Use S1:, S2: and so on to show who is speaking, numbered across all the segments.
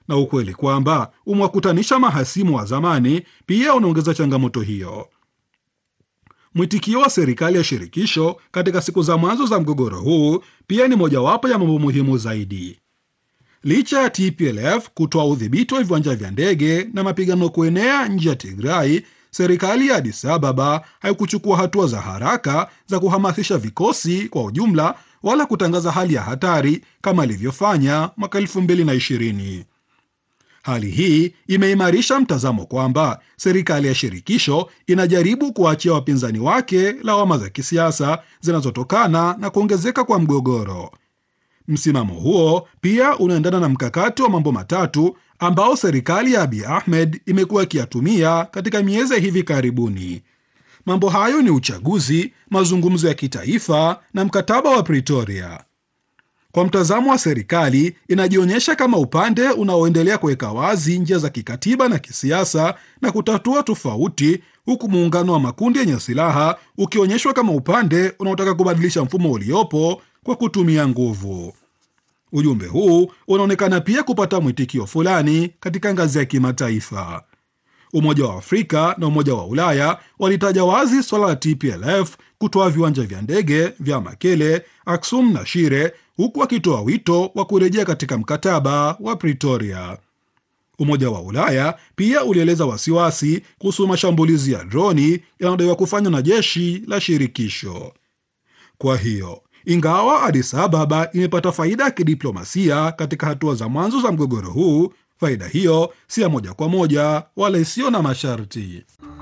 S1: na ukweli kwamba umewakutanisha mahasimu wa zamani pia unaongeza changamoto hiyo. Mwitikio wa serikali ya shirikisho katika siku za mwanzo za mgogoro huu pia ni mojawapo ya mambo muhimu zaidi. Licha ya TPLF kutoa udhibiti wa viwanja vya ndege na mapigano kuenea nje ya Tigrai, serikali ya Addis Ababa haikuchukua hatua za haraka za kuhamasisha vikosi kwa ujumla wala kutangaza hali ya hatari kama ilivyofanya mwaka 2020. Hali hii imeimarisha mtazamo kwamba serikali ya shirikisho inajaribu kuwaachia wapinzani wake lawama za kisiasa zinazotokana na kuongezeka kwa mgogoro. Msimamo huo pia unaendana na mkakati wa mambo matatu ambao serikali ya Abiy Ahmed imekuwa ikiyatumia katika miezi ya hivi karibuni. Mambo hayo ni uchaguzi, mazungumzo ya kitaifa na mkataba wa Pretoria. Kwa mtazamo wa serikali, inajionyesha kama upande unaoendelea kuweka wazi njia za kikatiba na kisiasa na kutatua tofauti, huku muungano wa makundi yenye silaha ukionyeshwa kama upande unaotaka kubadilisha mfumo uliopo kwa kutumia nguvu. Ujumbe huu unaonekana pia kupata mwitikio fulani katika ngazi ya kimataifa. Umoja wa Afrika na Umoja wa Ulaya walitaja wazi swala la TPLF kutoa viwanja vya ndege vya Makele, Aksum na Shire, huku wakitoa wito wa kurejea katika mkataba wa Pretoria. Umoja wa Ulaya pia ulieleza wasiwasi kuhusu mashambulizi ya droni yanayodaiwa kufanywa na jeshi la shirikisho. Kwa hiyo ingawa Addis Ababa imepata faida ya kidiplomasia katika hatua za mwanzo za mgogoro huu, faida hiyo si ya moja kwa moja wala isiyo na masharti.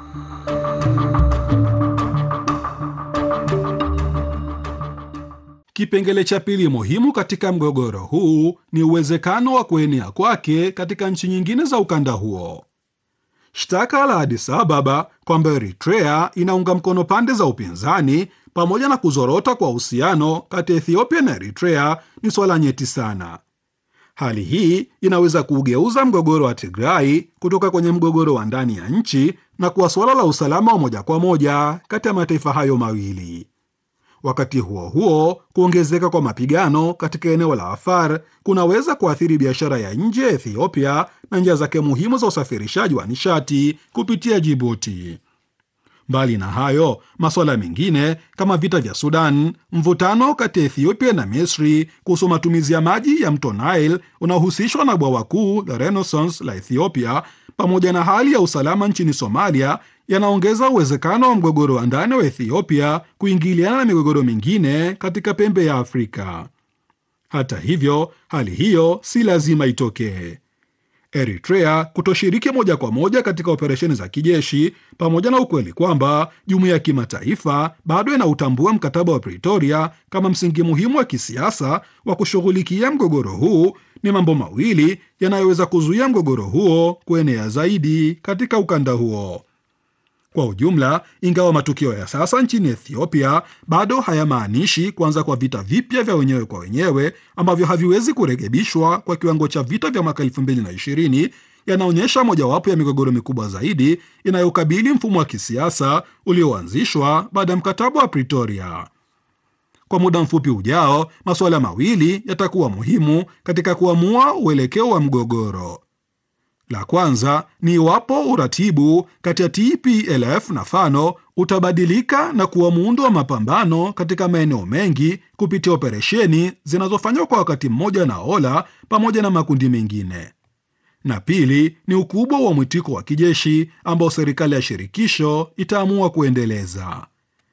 S1: Kipengele cha pili muhimu katika mgogoro huu ni uwezekano wa kuenea kwake katika nchi nyingine za ukanda huo. Shtaka la Addis Ababa kwamba Eritrea inaunga mkono pande za upinzani pamoja na kuzorota kwa uhusiano kati ya Ethiopia na Eritrea ni swala nyeti sana. Hali hii inaweza kuugeuza mgogoro wa Tigrai kutoka kwenye mgogoro wa ndani ya nchi na kuwa suala la usalama wa moja kwa moja kati ya mataifa hayo mawili. Wakati huo huo, kuongezeka kwa mapigano katika eneo la Afar kunaweza kuathiri biashara ya nje ya Ethiopia na njia zake muhimu za usafirishaji wa nishati kupitia Jibuti. Mbali na hayo, masuala mengine kama vita vya Sudan, mvutano kati ya Ethiopia na Misri kuhusu matumizi ya maji ya mto Nile unaohusishwa na bwawa kuu la Renaissance la Ethiopia, pamoja na hali ya usalama nchini Somalia yanaongeza uwezekano wa mgogoro wa ndani wa Ethiopia kuingiliana na migogoro mingine katika pembe ya Afrika. Hata hivyo, hali hiyo si lazima itokee. Eritrea kutoshiriki moja kwa moja katika operesheni za kijeshi pamoja na ukweli kwamba jumuiya ya kimataifa bado inautambua mkataba wa Pretoria kama msingi muhimu wa kisiasa wa kushughulikia mgogoro huu ni mambo mawili yanayoweza kuzuia mgogoro huo kuenea zaidi katika ukanda huo. Kwa ujumla, ingawa matukio ya sasa nchini Ethiopia bado hayamaanishi kuanza kwa vita vipya vya wenyewe kwa wenyewe ambavyo haviwezi kurekebishwa kwa kiwango cha vita vya mwaka 2020, yanaonyesha mojawapo ya migogoro mikubwa zaidi inayokabili mfumo wa kisiasa ulioanzishwa baada ya mkataba wa Pretoria. Kwa muda mfupi ujao, masuala mawili yatakuwa muhimu katika kuamua uelekeo wa mgogoro. La kwanza ni iwapo uratibu kati ya TPLF na Fano utabadilika na kuwa muundo wa mapambano katika maeneo mengi kupitia operesheni zinazofanywa kwa wakati mmoja na Ola pamoja na makundi mengine. Na pili ni ukubwa wa mwitiko wa kijeshi ambao serikali ya shirikisho itaamua kuendeleza.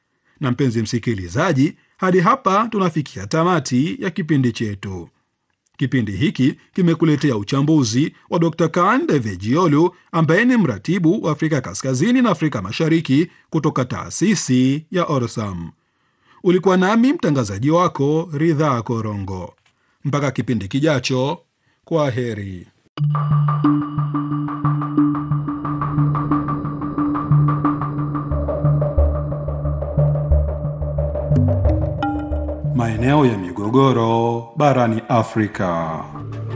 S1: Na mpenzi msikilizaji, hadi hapa tunafikia tamati ya kipindi chetu. Kipindi hiki kimekuletea uchambuzi wa Dr. Kan Devejiolu ambaye ni mratibu wa Afrika Kaskazini na Afrika Mashariki kutoka taasisi ya Orsam. Ulikuwa nami mtangazaji wako Ridhaa Korongo. Mpaka kipindi kijacho, kwa heri. Maeneo ya migogoro barani Afrika.